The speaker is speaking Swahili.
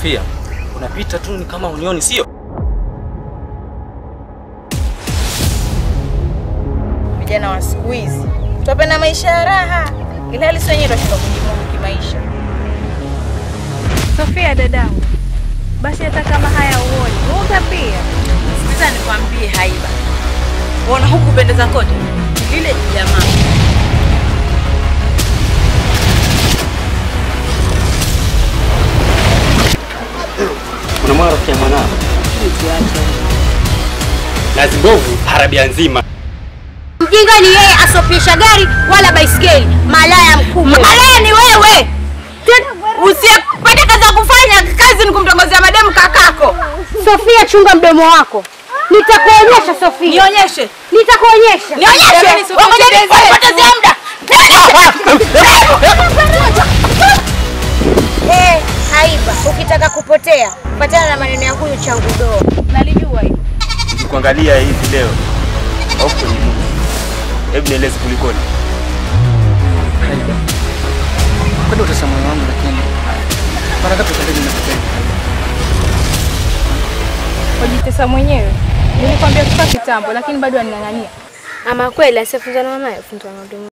Sofia, unapita tu ni kama unioni, sio? Vijana wa siku hizi twapenda maisha ya raha, ila hali si wenyewe twashindwa kujimudu kimaisha. Sofia dadangu, basi hata kama haya uoni uga pia. Sasa nikwambie Haiba, uona huku pendeza kote lile jamaa Unamwona rafiki ya mwanao? Nazi mbovu harabia nzima. Mjinga ni yeye asopisha gari wala baisikeli. Malaya mkubwa. Malaya ni wewe. Usiyepata kazi ya kufanya, kazi ni kumtongozea mademu kakako. Sofia, chunga mdomo wako. Nitakuonyesha Sofia. Nionyeshe. Nitakuonyesha. Nionyeshe. Wapotezea muda. Eh, Haiba, ukitaka kupotea, patana na maneno ya huyu changu doa. Nalijua hilo. Nikikuangalia hivi leo au kwenye Mungu. Hebu nieleze kulikoni. Kwani utasa moyo wangu lakini mara ngapi utendeni nakupenda? Wajitesa mwenyewe. Nilikwambia kufa kitambo lakini bado aning'ang'ania. Ama kweli asiyefunzwa na mamaye, funzwa na ndugu